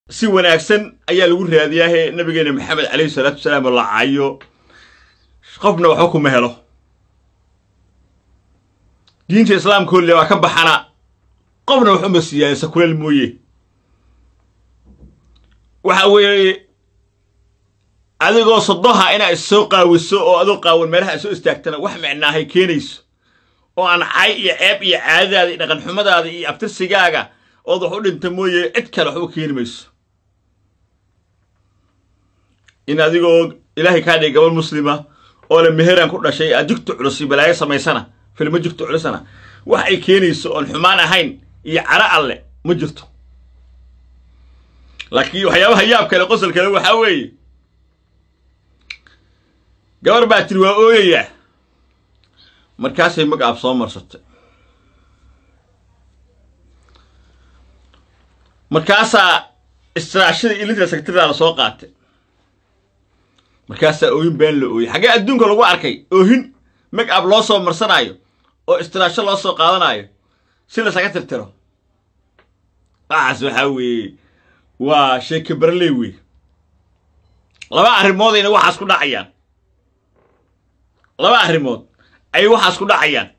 si wanaagsan ayaa lagu raadiyaahe nabigeena maxamed calayhi salaatu wasalaam oo la caayo qofna waxba kuma helo diinta islaamkoole waa ka baxana qofna wax uma siiyaan sakuleel mooye waxa weeye adigoo sodoha inaa issoo qaawiso oo adoo qaawan meelaha isoo istaagtana wax micnaahay keenayso oo aan cay iyo ceeb iyo caadadaada iyo dhaqanxumadaada iyo abtirsigaaga ood wax u dhinta mooye cid kale waxba keeni mayso in adigoo ilaahay kaa dhigay gabal muslima oo le meheraan ku dhashay aad jugta culus iyo balaayo samaysana filmo jugta culusana wax ay keenayso oon xumaan ahayn iyo caro alle ma jirto laakiin waxyaabaha yaab kale qosol kale waxaa weeye gabar baa tiri waa ooyayaa markaasay magacaab soo marsatay markaasaa istiraashada ilinta sekretarida la soo qaatay markaasaa ooyin been la ooyey xaggee adduunka lagu arkay oohin magacaab loo soo marsanaayo oo istiraasho loo soo qaadanaayo si lasaga tirtiro waxaas waxaa weeye waa sheeke barley wey laba arrimoodayna waxaas ku dhacayaan laba arrimood ayay waxaas ku dhacayaan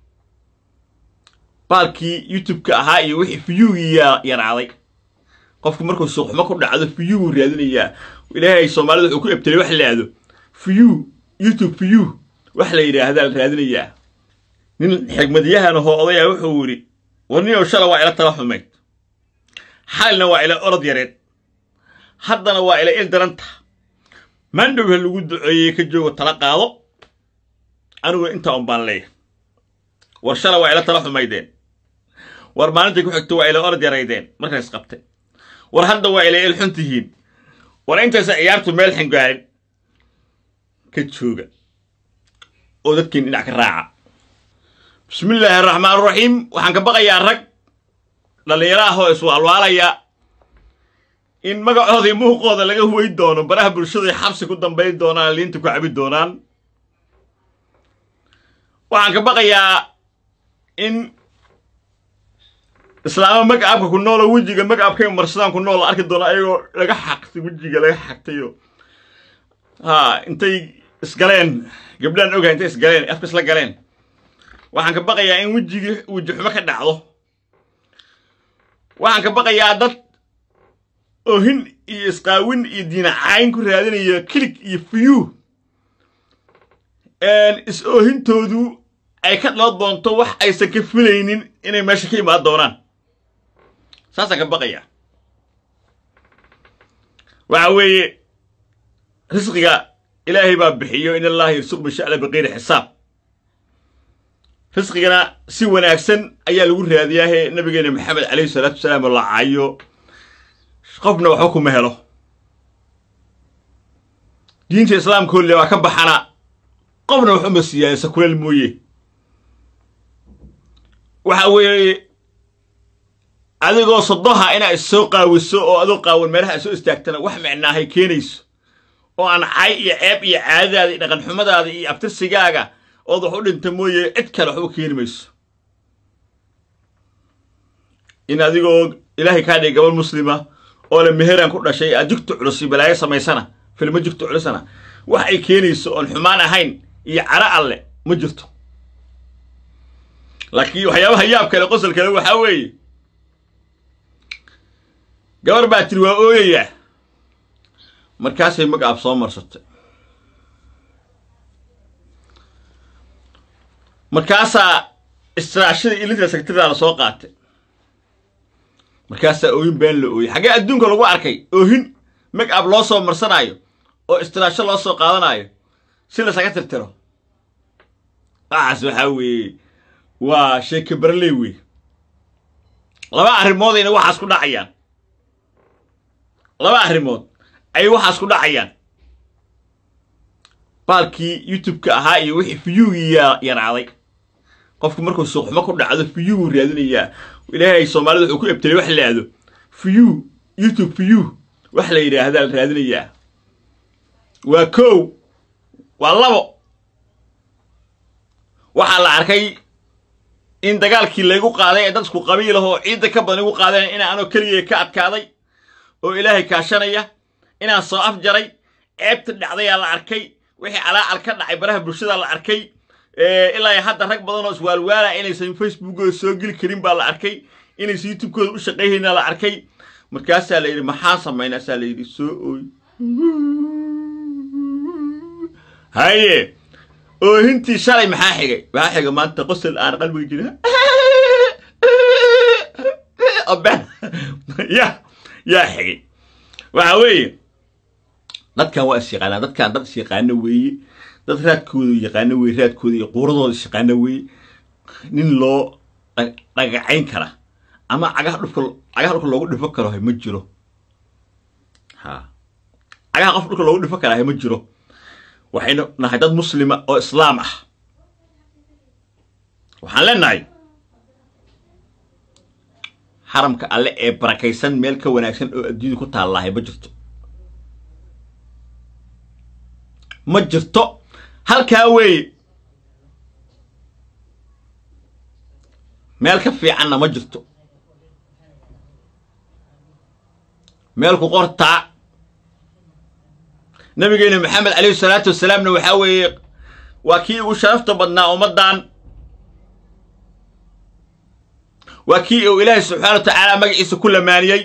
baalkii youtube-ka ahaa iyo wixii fiyugii yaraaday qofku markuu suuqxumo ku dhacdo fiyuguu raadinayaa ilaahay soomaalida wuxuu ku ebtelay wax la yidhaahdo fiyu youtube fiyu wax la yidhaahdaa la raadinayaa nin xigmadyahan ahoo odayaa wuxuu yidhi warniyow shala waa ila tala xumayd xalina waa ila orod yareed haddana waa ila il daranta mandhowha lagu duceeyey ka joogo tala qaado aniguna intaa un baan leeya war shala waa ila tala xumaydeen war maalintay ku xigto waa ila orod yaraydeen markays qabtay war hadda waa ila il xun tihiin war intaysa ciyaartu meel xingaarin ka jooga oo dadkiin dhinac ka raaca bismillaahi araxmaan araxiim waxaan ka baqayaa rag dhallinyaro ah oo iswaalwaalaya in magacooda iyo muuqooda laga huway doono baraha bulshada xabsi ku dambayn doonaan liinta ku cabi doonaan waxaan ka baqayaa in islaamo magacaabka ku nool oo wejiga magacaabkay marsadaan ku nool la arki doono ayagoo laga xaqtay wejiga laga xaqtayo ha intay isgaleen gabdhaan ogahay intay isgaleen afka isla galeen waxaan ka baqayaa in wejigii weji xumo ka dhacdo waxaan ka baqayaa dad oohin iyo isqaawin iyo diinacayn ku raadinaya kilig iyo fiyu is oohintoodu ay ka dhalo doonto wax aysan ka filaynin inay meesha ka imaan doonaan saasaan ka baqayaa waxa weeye risqiga ilaahay baa bixiyo in allaha yarsuq bisha'la biqayri xisaab risqigana si wanaagsan ayaa lagu raadiyaahe nabigeena maxamed calayhi salaatu wasalaam oo la caayo qofna waxba kuma helo diinta islaamkoole waa ka baxana qofna wax uma siiyaan sakuleel mooye waxa weeye adigoo sodoha inaa issoo qaawiso oo adoo qaawan meelaha isoo istaagtana wax micnaahay keenayso oo aan cay iyo ceeb iyo caadadaada iyo dhaqanxumadaada iyo abtirsigaaga ood wax u dhinta mooye cid kale waxba keeni mayso in adigoo ilaahay kaa dhigay gabal muslima oo le meheraan ku dhashay aad jugta culus iyo balaayo samaysana filmo jugta culusana wax ay keenayso oon xumaan ahayn iyo caro alle ma jirto laakiin waxyaabaha yaab kale qosol kale waxaa weeye gabar baa tiri waa ooyayaa markaasay magacaab soo marsatay markaasaa istiraashada ilinta sekretarida la soo qaatay markaasaa ooyin been la ooyey xaggee adduunka lagu arkay oohin magacaab loo soo marsanaayo oo istiraasho loo soo qaadanaayo si lasaga tirtiro waxaas waxaa weeye waa sheeke barley wey laba arrimoodayna waxaas ku dhacayaan laba arrimood ayay waxaas ku dhacayaan baalkii youtube-ka ahaa iyo wixii fiyugii yaraaday qofku markuu suuqxumo ku dhacdo fiyuguu raadinayaa ilaahay soomaalida wuxuu ku ebtelay wax la yidhaahdo fiyu youtube fiyu wax la yidhaahdaa la raadinayaa waa kow waa labo waxaa la arkay in dagaalkii laygu qaaday ee dad isku qabiil ahoo ciidda ka badan igu qaadeen in anoo keligay ka adkaaday oo ilaahay kaashanaya inaan soo afjaray ceebta dhacdayaa la arkay wixii calaacal ka dhacay baraha bulshada la arkay ilaa hadda rag badan oo iswaalwaala inaysan facebookooda soo geli karin baa la arkay inaysan youtubekooda u shaqayhayna la arkay markaasaa la yidhi maxaa samaynaasaa la yidhi soo ooy haye oohintii shalay maxaa xigay maxaa xigay maanta qosol aan qalbiga jira ya yaa xigay waxa weeye dadkan waa is yaqaanaa dadkan dad is yaqaano weeye dad raadkooda yaqaano weeye raadkooda iyo quuradooda is yaqaano weeye nin loo dhagacayn kara ama cagaha dhulka cagaha dhulka loogu dhifo karo ma jiro ha cagaha qof dhulka loogu dhifo karaa ma jiro waxaynu nahay dad muslima oo islaam ah waxaan leenahay xaramka alle ee barakaysan meel ka wanaagsan oo adduunyada ku taallahay ma jirto ma jirto halkaa weeye meel ka fiicanna ma jirto meel ku qortaa nabigeena maxamed calayhi salaatu wasalaamna waxaa weeye waa kii ugu sharafta badnaa ummaddan waa kii uu ilaahay subxaana wa tacaala magaciisa ku lamaaniyey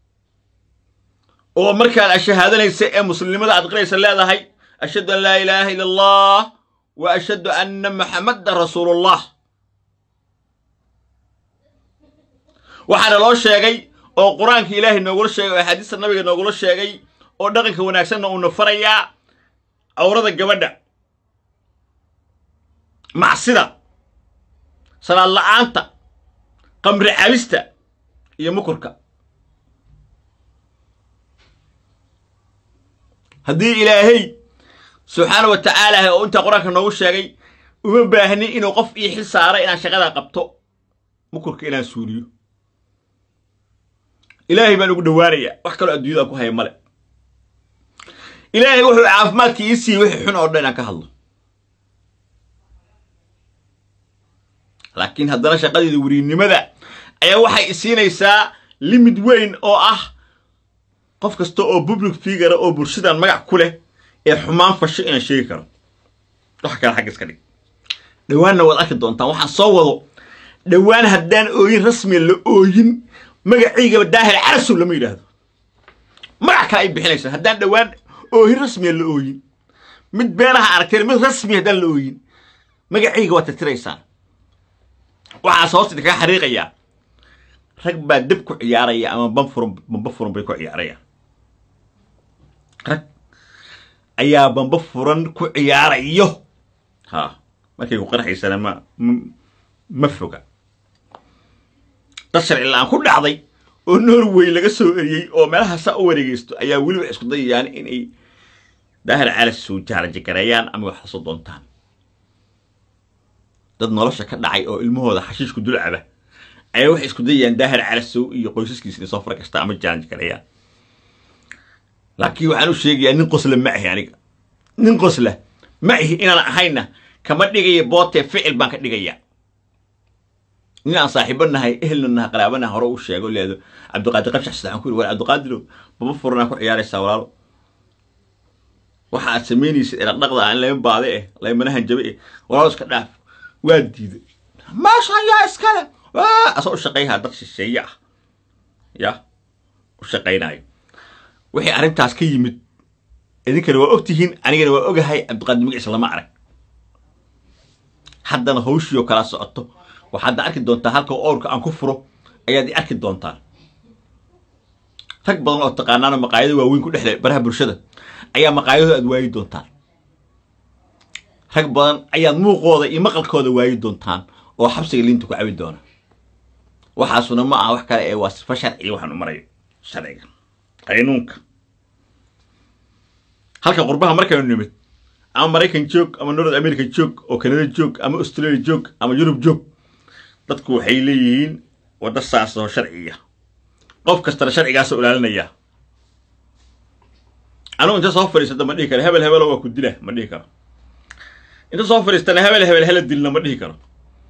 oo markaad ashahaadanaysa ee muslimnimada aad qiraysa leedahay ashhadu an laa ilaaha ila allah wa ashhadu anna maxamadan rasuulullah waxaana loo sheegay oo qur-aanka ilaahay noogula sheegay oo axaadiista nabiga noogula sheegay oo dhaqanka wanaagsanna uuna farayaa awrada gabadha macsida salaad la'aanta qamri cabista iyo mukurka haddii ilaahay subxaana wa tacaala oo intaa qur-aanka noogu sheegay uma baahnin inuu qof ii xil saara inaan shaqada qabto mukurka inaan suuliyo ilaahay baan ugu dhowaanayaa wax kaloo adduunyada ku haya male ilaahay wuxuu caafimaadka ii siiyey wixii xun oo dhan inaan ka hadlo laakiin haddana shaqadeeda weriinnimada ayaa waxay isiinaysaa limid weyn oo ah qof kasta oo public figura oo bulshadan magac ku leh ee xumaan fasho inaan sheegi karo wax kale xagga iska dhig dhowaanna waad arki doontaan waxaan soo wado dhowaan haddaan ooyin rasmiya la ooyin magaciigaba daahir carasow lama yidhaahdo magac kale ay bixinaysaa haddaan dhowaan oohin rasmiya la ooyin mid beenaha aragteen mid rasmiya haddaan la ooyin magaciiga waad tirtiraysaan waxaas hoosta idinkaga xariiqayaa rag baa deb ku ciyaaraya ama banfuran bamba furan bay ku ciyaarayaan rag ayaa bamba furan ku ciyaarayo ha markay ku qarxaysana ma ma foga dad sharci la-aan ku dhacday oo norway laga soo eriyey oo meelaha saa u wareegeysto ayaa weli wax isku dayayaan inay daahir calas soo jaarajagareeyaan ama wax soo doontaan dad nolosha ka dhacay oo ilmahooda xashiishku dulcaba ayaa waxay isku dayayaan daahir calasow iyo qoysaskiisa inay soo fara kasta ama jaarajagareeyaan laakiin waxaan u sheegayaa nin qosla ma ahi aniga nin qosla ma ahi inaan ahayna kama dhigaya bootee ficil baan ka dhigayaa nin aan saaxiibo nahay ehelna nahay qaraabanaha hore u sheego leedo cabdiqaadir qabshax saxan ku yiri war cabdiqaadirow baba furanaa ku ciyaaraysaa walaalo waxa aad samaynaysid dhaqdhaqda aan lama baade eh lamana hanjabe eh walaalo iska dhaaf waa diiday maasha ayaa iskale asoo u shaqayhaa dad shisheeye ah ya u shaqaynayo wixii arrintaas ka yimid idinkana waa ogtihiin anigana waa ogahay cabdiqaadir magaciisa lama arag haddana hawshii oo kala socoto waxaadna arki doontaa halka owrka aan ku furo ayaad i arki doontaan rag badan oo taqaanaano maqaayado waaweyn ku dhexle baraha bulshada ayaa maqaayadooda aad waayi doontaan rag badan ayaad muuqooda iyo maqalkooda waayi doontaan oo xabsiga liinta ku cabi doona waxaasuna ma aha wax kale ee waa sifa sharciga waxaan u marayo sharciga qaynuunka halka qurbaha markaynu nimid ama maraykan joog ama north america joog oo canada joog ama australia joog ama yurub joog dadku waxay leeyihiin waddo saas oo sharciya qof kastana sharcigaasoo ilaalinaya anugu inta soo fadhiisata ma dhihi karo hebel hebelo waa ku dila ma dhihi karo inta soo fadhiistana hebel hebel hala dilna ma dhihi karo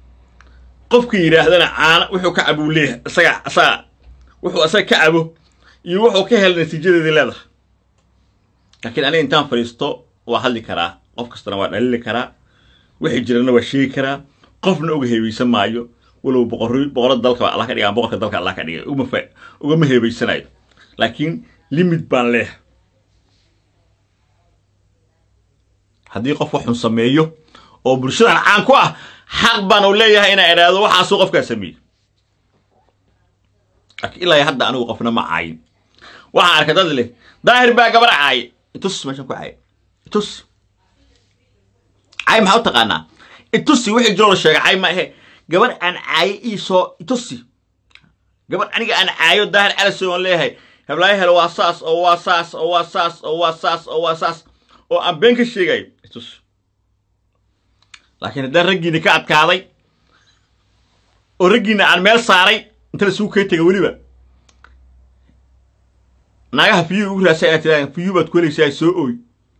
qofkii yidhaahdana caana wuxuu ka cabuu leeyahay isaga isaga wuxuu isaga ka cabo iyo wuxuu ka helay natiijadeedii leedahay laakiin aniga intaan fadhiisto waa hadli karaa qof kastana waa dhalili karaa wixii jirana waa sheegi karaa qofna uga heebeysan maayo walow boqor boqorada dalka allah ka dhigaan boqorka dalka allah ka dhigay ugama fa ugama heebeysanayo laakiin limit baan leeyahay haddii qof waxun sameeyo oo bulshadan caan ku ah xaq baan u leeyahay inaa idhaahdo waxaasuu qofkaa sameeyey laakiin ilaa hadda anigu qofna ma caayin waxaan arkay dad leh daahir baa gabar caaye itus meeshan ku caaye itus caay maxaa u taqaanaa itusi wixii jiroo la sheegay caay ma ahe gabar aan caaye iisoo itusi gabar aniga aan caayo daahir calasow aan leeyahay heblaayo helo waa saas oo waa saas oo waa saas oo waa saas oo waa saas oo aan been ka sheegayo itus laakiin haddaan raggiina ka adkaaday oo raggiina aan meel saaray inta lasugu kay tegay weliba naagaha fiyuu ugu raasay inaad tidhahdeen fiyuu baad ku helaysaa soo ooy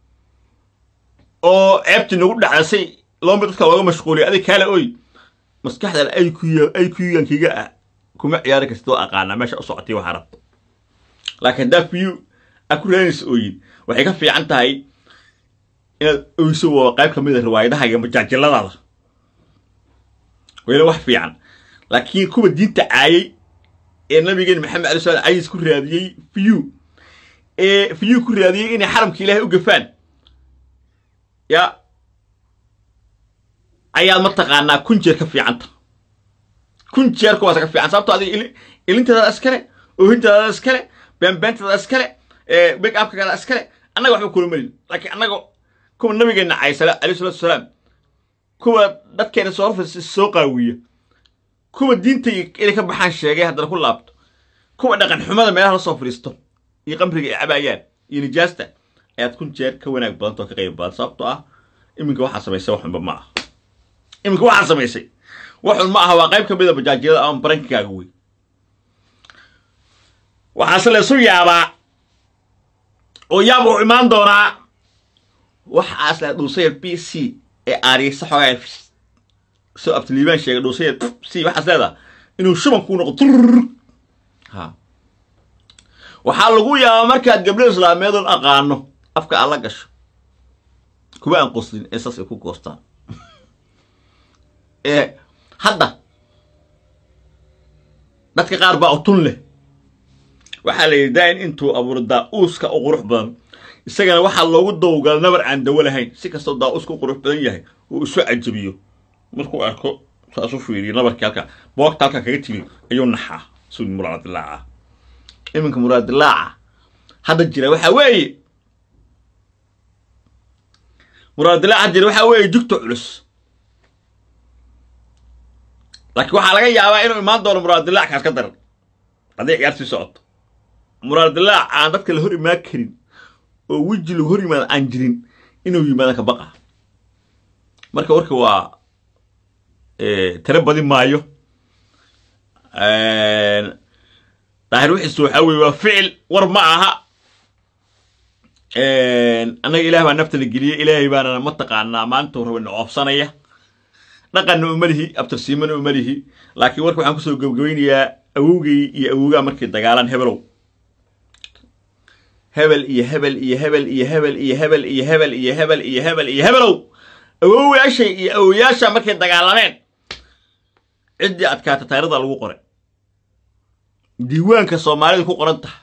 oo ceebtii nagu dhacdasay loomba dadka looga mashquuliyo adig kaala ooy maskaxdan ay ku ay kuyuyankiga ah kuma ciyaari kartid oo aqaanaa meesha u socotay waxaa rabta laakiin haddaa fiyuu aad ku raadinaysa ooyin waxay ka fiican tahay inaad oyso waa qayb ka mid a riwaayadaha iyo majaajiladaada wayna wax fiican laakiin kuwa diinta caayay ee nabigeen maxamed alay slam cayis ku raadiyey fiyu ee fiyu ku raadiyey inay xaramka ilaahay u gafaan ya ayaad mataqaanaa kun jeer ka fiicanta kun jeer kuwaasa ka fiican sababto adiga ilinteedaada iskale oohinteedaada iskale beenbeentadaada iskale big upkagaada iskale annaga waxba kula melin laakiin annaga kuwa nabigeenna caysala alayh salatu wasalaam kuwa dadkeena soo horfas soo qaawiya kuwa diinta inay ka baxaan sheegay haddana ku laabto kuwa dhaqan xumada meelaha la soo fadhiisto iyo qamriga ay cabaayaan iyo nijaasta ayaad kun jeer ka wanaag badanta oo ka qayb badan sababtoo ah iminka waxaa samaysay waxunba ma aha iminka waxaa samaysay waxun ma aha waa qayb ka mid a bajaajyada ama barankigaaga wey waxaase laysu yaabaa oo yaab uu imaan doonaa waxaas la dhuusaya b c ee aariyaysa xoogaa soo abtiliibaan sheegay dhuusaya c waxaas leedaha inuu shuban kuu noqo turr ha waxaa lagu yaabaa markaad gabdho islaameedun aqaano afka aad la gasho kuwa aan qoslin ee saas ay ku goostaan ee hadda dadka qaar baa utun leh waxaa la yidhi daain intuu abuuro daa-uuska u qurux badan isagana waxaa loogu dawgala nabar aan dawo lahayn si kastoo daa-uuska u qurux badan yahay uu isu cajabiyo markuu arko saasu fiiriyo nabarkii halka boogta halka kaga timi ayuu naxaa suu muraadilaaca iminka muraadilaaca hadda jira waxaa weeye muraadilaaca hadda jira waxaa weeye jugta culus laakiin waxaa laga yaabaa inuu imaan doono muraadilaac kaas ka daran hadday ciyaartii socoto muraadilaac aan dadka la hor imaan karin oo weji lagu hor yimaada aan jirin inuu yimaada ka baqa marka warka waa tiro badi maayo daahir wixiisu waxaa weye waa ficil war ma aha annaga ilaah baa nafta la geliyey ilaahay baana mataqaanaa maalintuu raba na oobsanaya dhaqanna uma lihi abtirsiimana uma lihi laakiin warka waxaan kusoo gebgabaynayaa awowgay iyo awowgaa markay dagaalaan hebelow hebel iyo hebel iyo hebel iyo hebel iyo hebel iyo hebel iyo hebel iyo hebel iyo hebelow awowayaashay iyo awowayaasha markay dagaalameen ciddii adkaata tayrada lagu qoray diiwaanka soomaalida ku qoran taha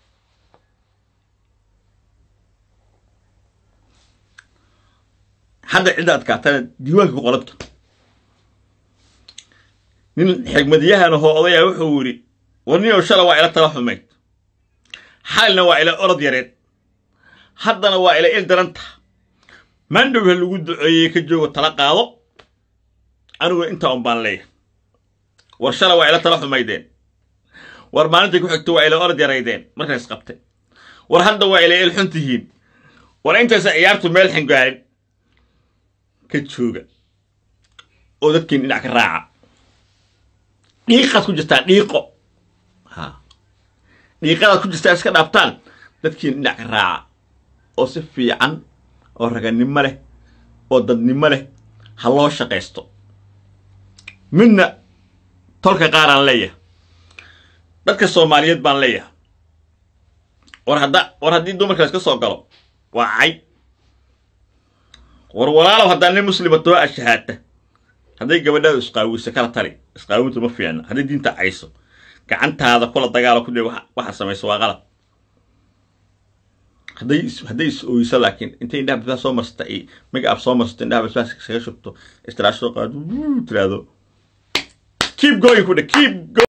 hadda cidda adkaatana diiwaanka ku qoranta nin xigmadyahan ahoo odaya wuxuu yidhi warniyow shala waa ila tala xumayd xalina waa ila orod yareed haddana waa ila il daranta mandhowha lagu duceeyey ka joogo tala qaado aniguna intaa un baan leeyahay war shala waa ila tala xumaydeen war maalintai ku xigto waa ila orod yaraydeen markays qabtay war hadda waa ila il xun tihiin war intaysa ciyaartu meel xingaarin ka jooga oo dadkiin dhinac ka raaca dhiiqaad ku jirtaan dhiiqo ha dhiiqadaad ku jirtaan iska dhaaftaan dadkiin dhinac ka raaca oo si fiican oo raganimo leh oo dadnimo leh ha loo shaqaysto midna tolka qaaraan leeyahay dadka soomaaliyeed baan leeyahay war hadda war haddii dumarkaas ka soo galo waa cay war walaalow haddaa nin muslima too ashahaata hadday gabadhaadu isqaawiso kala tali isqaawintu ma fiicna hadday diinta cayso gacantaada kula dagaalo ku dhe waxa samayso waa qalad hadday is hadday is ooyso laakiin intay indhaha basbaas soo marsata iyo make up soo marsato indhaha basbaas isaga shubto istiraasho qaado tiraahdo keep going ku dhe keep go